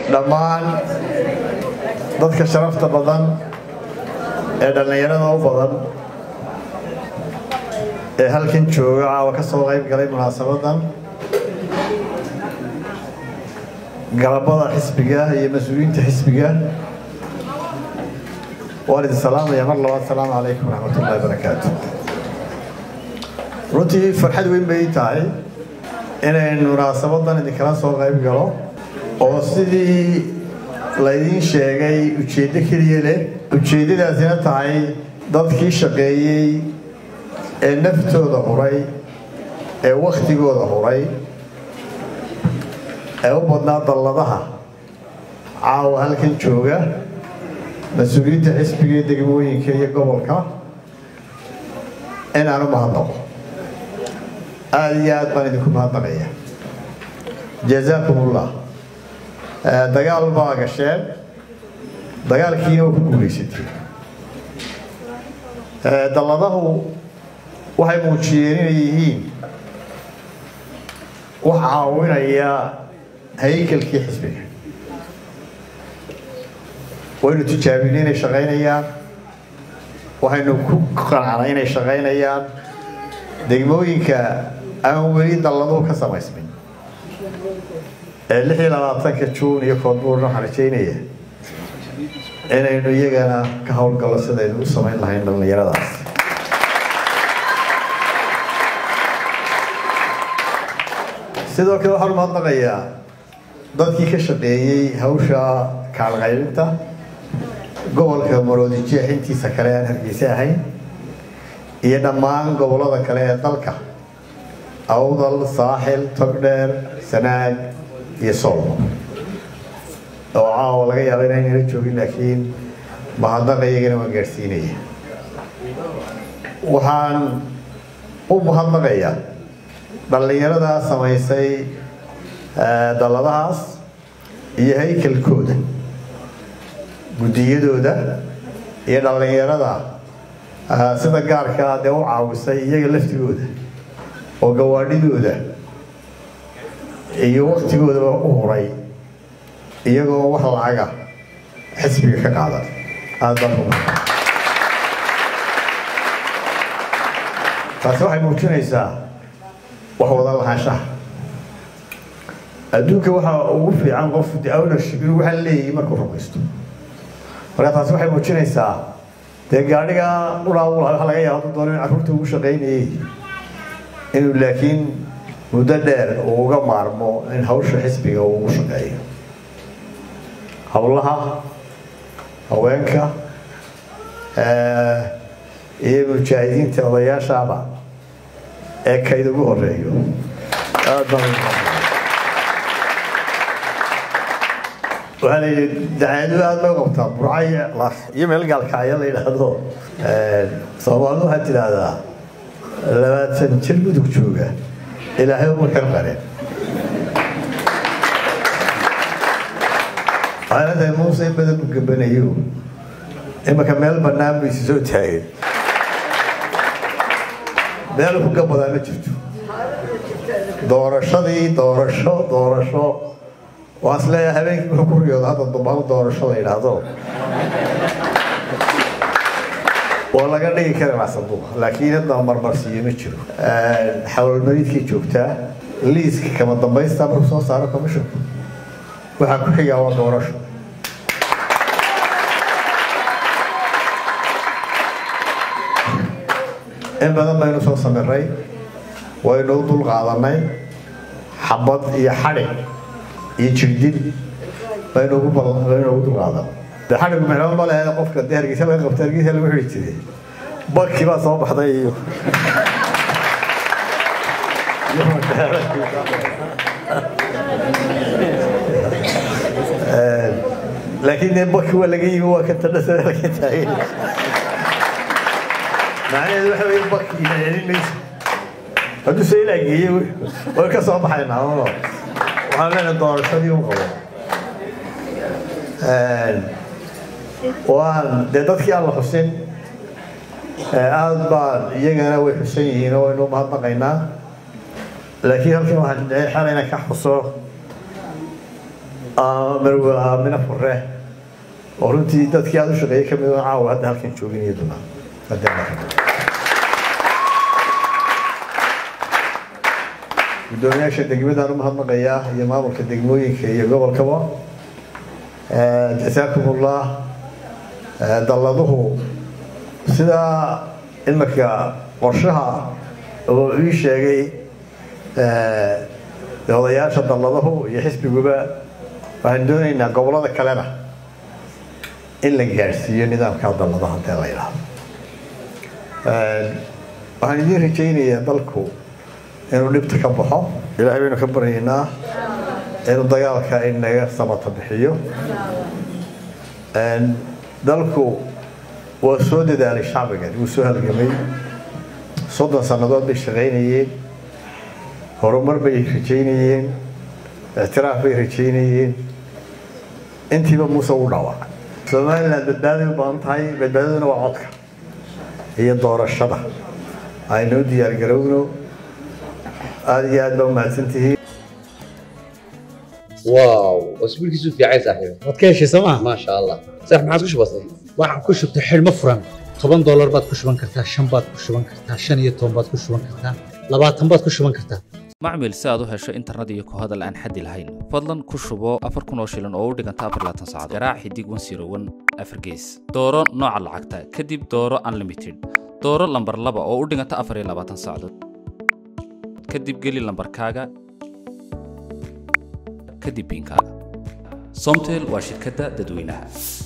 dhammaan dadka sharafta badan ee dhallinyarada u badan ee halkan jooga caawa ka soo qayb galay munaasabadan galabada xisbiga iyo mas-uuliyiinta xisbiga waan idin salaamaya mar labaad asalaamu calaykum waraxmatullahi barakaatu runtii farxad weyn bay tahay inaynu munaasabadan idinkala soo qayb galo oo sidii laydiin sheegay ujeeddo keliya leh ujeeddadaasina tahay dadkii shaqeeyey ee naftooda huray ee wakhtigooda huray ee u badnaa dalladaha caawa halkan jooga mas-uuliyiinta xisbiga ee degmooyinka iyo gobolka in aan u mahadnaqo aada iyo aad baan idinku mahadnaqaya jazaakum ullah dagaal baa gasheen dagaalkiina waa ku guulaysatay dalladahu waxay muujiyeen inay yihiin wax caawinaya haykalkii xisbiga waynu tijaabinay inay shaqaynayaan waxaynu ku qanacnay inay shaqaynayaan degmooyinka aan weli dalladuhu ka samaysmin ee lix iyo labaatanka juun iyo koonbuurna waxaan rajaynaya inaynu iyagana ka howlgallo sidaynu u samayn lahayn dhallinyaradaas sidoo kale waxaan umahadnaqayaa dadkii ka shaqeeyey hawsha kaalqaybinta gobolka maroodijeex intiisa kale aan hargeysa ahayn iyo dhammaan gobollada kale ee dalka awdal saaxil togdheer sanaag iyo solmo oo caawa laga yaaba inaynala joogin laakiin mahadnaqa iyagana waan gaadhsiinaya waxaan u mahadnaqayaa dhallinyaradaa samaysay dalladahaas iyo haykalkooda guddiyadooda iyo dhallinyarada sida gaarkaa dee u caawisay iyaga laftigooda oo gawaadhidooda iyo waktigoodaba u huray iyagoo wax lacaga xisbiga ka qaadan aada baan u taasi waxay muujinaysaa wax wada lahaanshaha adduunka waxaa ugu fiican qof de ownership inuu waxaa leeyahay markuu rumaysto marka taasi waxay muujinaysaa dee gaadhiga ulaawula waxa laga yaaba hadduu doono in carruurta ugu shaqaynayay inuu laakiin muddo dheer uu uga maarmo in hawsha xisbiga uu ugu shaqeeyo howlaha haweenka iyo mujaahidiinta odayaashaaba ee kayd ugu horeeyo aad baan waxaa la yidhi dacaadu aada loo qabtaa burcay iyo meel gaalkacyo la yidhaahdo soomaalidu waxaad tidhaahdaa labaatan jir mudug jooga ilaahay uma xir qareen waxaana tahay muuse in badan u gabanayo imaka meel bannaan bu isi soo taagay meel ku gabadaa ma jirto doorashadii doorasho doorasho waa is leeyahay habeenkii wuxuu ku riyooda hadda dumaal doorasho la yidhaahdo waa laga dhigi karaa sanduuq laakiin hadda marmarsiiyo ma jiro xawalmariidkii joogtaa liiska kama dambaysta markuu soo saaro commissionku waxaa ku xigaa waa doorasho in badan baynu soo samiray waynu u dul qaadanay xabad iyo xadhig iyo jirdin baynu ugu baynu ugu dul qaadan de xadhigu micno ma lehe qofka dee hargeysa laga qabta hargeysa lagu xidhi jiray bakii baa soo baxday iyo laakiin dee baki waa laga yimi waa ka tadhasa halka taagan macnaheedu waxa weye baki ina celin mayso hadduu se ilaa geeye way ka soo baxaynaa oo waxaan leenahay doorashadii u qabo waan dee dadkii aan la xusin aada baan iyagana way xusan yihiin oo waynu mahadnaqaynaa laakiin halkan waxaan xalayna ka xuso marwe aamina fure oo runtii dadkii aada u shaqeeyey kamid oo caawa hadda halkan joogin iyaduna gudoomiyaasha degmadaan u mahadnaqayaa iyo maamulka degmooyinka iyo gobolkaba jasaakum ullah dalladuhu sidaa imarka qorshaha oo ii sheegay odayaasha dalladahu iyo xisbiguba waxaan doonaynaa gobolada kalena in la gaadhsiiyo nidaamka dalladaha hadee la yidhaahdo waxaan idiin rajaynayaa dalku inuu dhibta ka baxo ilaahay baynu ka baryaynaa inuu dagaalka inaga samata bixiyo dalku waa soo dadaalay shacbigan wuu soo halgamay soddon sannadood bay shaqaynayeen horumar bay rajaynayeen ictiraaf bay rajaynayeen intiiba muuse u dhaawacay somaliland badbaaday u badan tahay badbaadaduna waa codka iyo doorashada aynoo diyaargarowno aada iyo aad baa umahadsantihiin واو واسبوع كيسو في عايز صاحبي waad ka heshay sooma ما شاء الله صح ما عاد كش بسيط waxaad ku shubtay xidhmo furan toban doolar baad ku shuban kartaa shan baad ku shuban kartaa shan iyo toban baad ku shuban kartaa labaatan baad ku shuban kartaa macmil si aad u hesho internet iyo ku hadal aan xaddi lahayn fadlan ku shubo afar kun oo shilin oo u dhiganta afar laatan saacadood garaac xidig wan siro wan afar gees dooro nooca lacagta kadib dooro unlimited dooro lambar laba oo u dhiganta afar iyo labaatan saacadood kadib geli lambarkaaga kadib biinkaaga somtel waa shirkadda dadweynaha